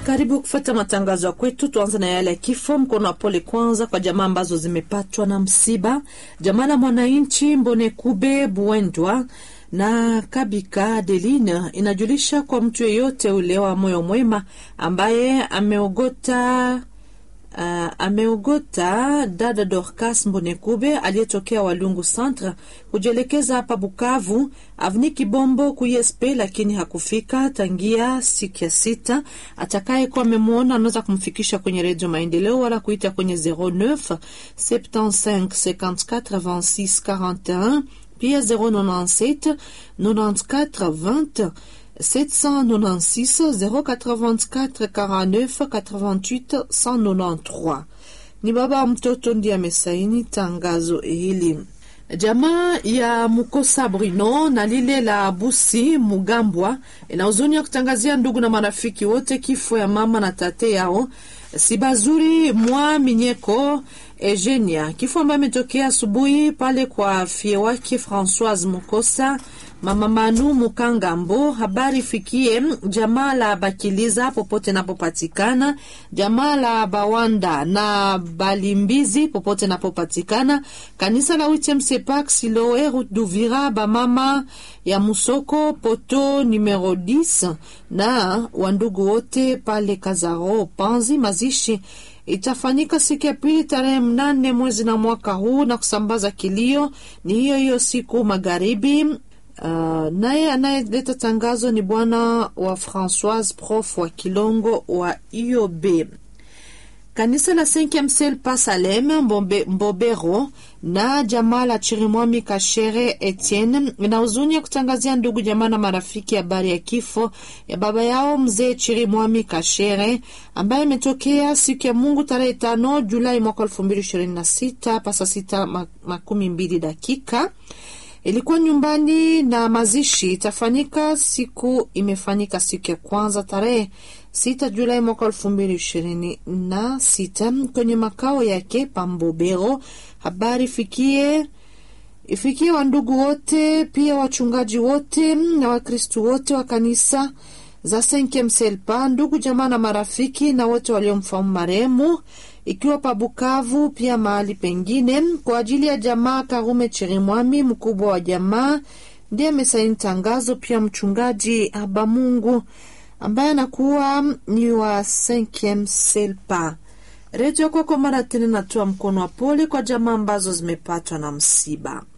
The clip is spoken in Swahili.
Karibu kufuata matangazo ya kwetu. Tuanze na yale ya kifo. Mkono wa pole kwanza kwa jamaa ambazo zimepatwa na msiba. Jamaa la mwananchi Mbonekube Buendwa na Kabika Deline inajulisha kwa mtu yeyote ule wa moyo mwema ambaye ameogota Uh, ameogota dada Dorcas Mbonekube aliyetokea Walungu Centre kujielekeza hapa Bukavu avni Kibombo kuesp, lakini hakufika tangia siku ya sita. Atakayekuwa amemwona anaweza kumfikisha kwenye Redio Maendeleo wala kuita kwenye 09 75 54 26 41 pia 097 94 20 796 084 49 88 193. Ni baba wa mtoto ndiye amesaini tangazo hili. Jamaa ya Mukosa Bruno na lile la Busi Mugambwa ina huzuni ya kutangazia ndugu na marafiki wote kifo ya mama na tate yao Sibazuri mwa Minyeko Eugenia, kifo ambayo imetokea asubuhi pale kwa fie wake Francoise Mukosa mama Manu Mukangambo. Habari fikie jamaa la Bakiliza popote napopatikana, jamaa la Bawanda na Balimbizi popote napopatikana, kanisa la Witemsepak Siloe Route Duvira, bamama ya Musoko poto numero 10 na wandugu wote pale Kazaro Panzi. Mazishi itafanyika siku ya pili tarehe mnane mwezi na mwaka huu, na kusambaza kilio ni hiyo hiyo siku magharibi. Uh, naye anayeleta tangazo ni bwana wa Francoise prof wa Kilongo wa IOB. Kanisa la Cinquieme Ciel pa Salem Mbombe, Mbobero na jamaa la Chirimwami Kashere Etienne na huzuni ya kutangazia ndugu jamaa na marafiki habari ya, ya kifo ya baba yao mzee Chirimwami Kashere ambaye imetokea siku ya Mungu tarehe tano Julai mwaka elfu mbili ishirini na sita pasa sita makumi mbili dakika ilikuwa nyumbani na mazishi itafanyika siku imefanyika siku ya kwanza tarehe sita Julai mwaka elfu mbili ishirini na sita kwenye makao yake Pambobero. Habari fikie ifikie wandugu wote pia wachungaji wote na Wakristu wote wa kanisa za Cinquieme Ciel pa ndugu jamaa na marafiki na wote waliomfahamu marehemu ikiwa pa Bukavu pia mahali pengine. Kwa ajili ya jamaa Karume Chirimwami, mkubwa wa jamaa, ndiye amesaini tangazo. Pia mchungaji Abamungu ambaye anakuwa ni wa Cinquieme Ciel pa. Redio kwako mara tena natoa mkono wa pole kwa jamaa ambazo zimepatwa na msiba.